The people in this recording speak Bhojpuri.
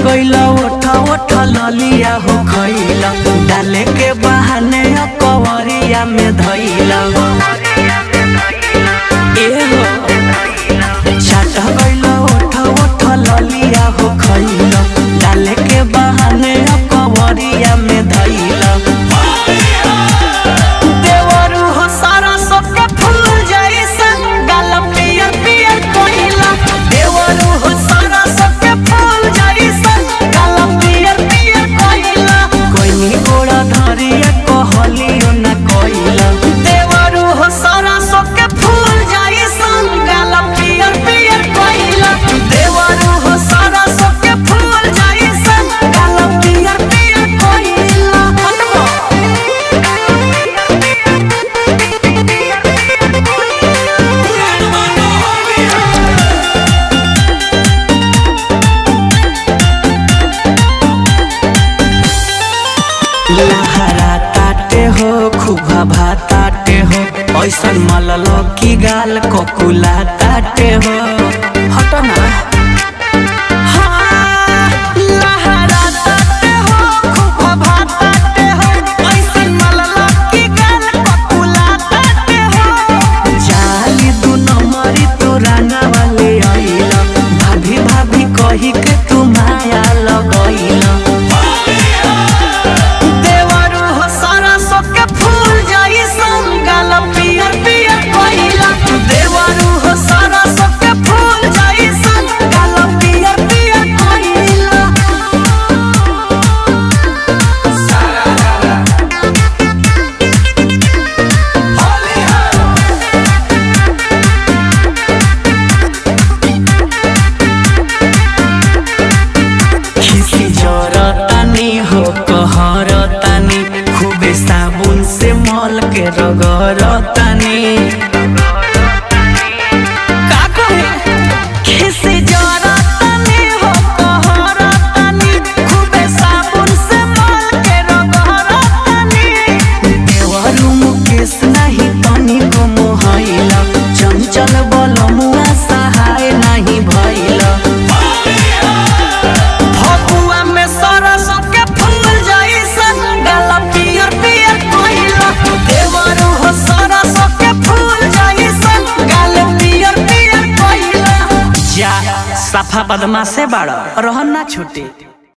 गइला ओठ ओठ ललिया हो खइला डाले के बहाने कवरिया में धइला ए हो छाट गइला ओठ ओठ ललिया हो खइला डाले के बहाने कवरिया में धइला देवरू हो सारा सबके फूल जैसा गाल पियर पियर कोइला देवरू हो सारा सबके फूल जैसा गाल पियर पियर कोइला कोइनी गोड़ा धरिया कहलियो ना कोइला देवरू हो सारा सबके फूल जैसा गाल पियर पियर कोइला देवरू हो सारा सबके फूल जैसा गाल पियर पियर कोइला हटबो लहरा ताटे हो खुबा भाताटे हो ऐसन मलल की गाल कोकुला ताटे हो हटो ना हाँ, लहरा ताटे हो, खुबा भाताटे हो, ऐसन मलल की गाल कोकुला ताटे हो। जाली दू नंबरी तू रंगा वाले आइला भाभी भाभी कही के तू माया लगैला देवरू हो सारा सबके फूल जैसन गाल पियर पियर कोइला देवरू हो सारा सबके फूल जैसन गाल पियर पियर कोइला खिसी जरतानी हो कहरतानी खूबे साबुन से मल के रगरतानी का कहे खिसी जरतानी हो कहरतानी खूबे साबुन से मल के रगरतानी देवरू मुकेश नहीं तनी को मोहइला चंचल बलमुआ सहाय नहीं भइला फगुआ में सरस के फूल जैसन गाल पियर पियर कोइला देवरू हो सरस के फूल जैसन गाल पियर पियर कोइला जा सफा बदमा से बड़ा रहन ना छूटे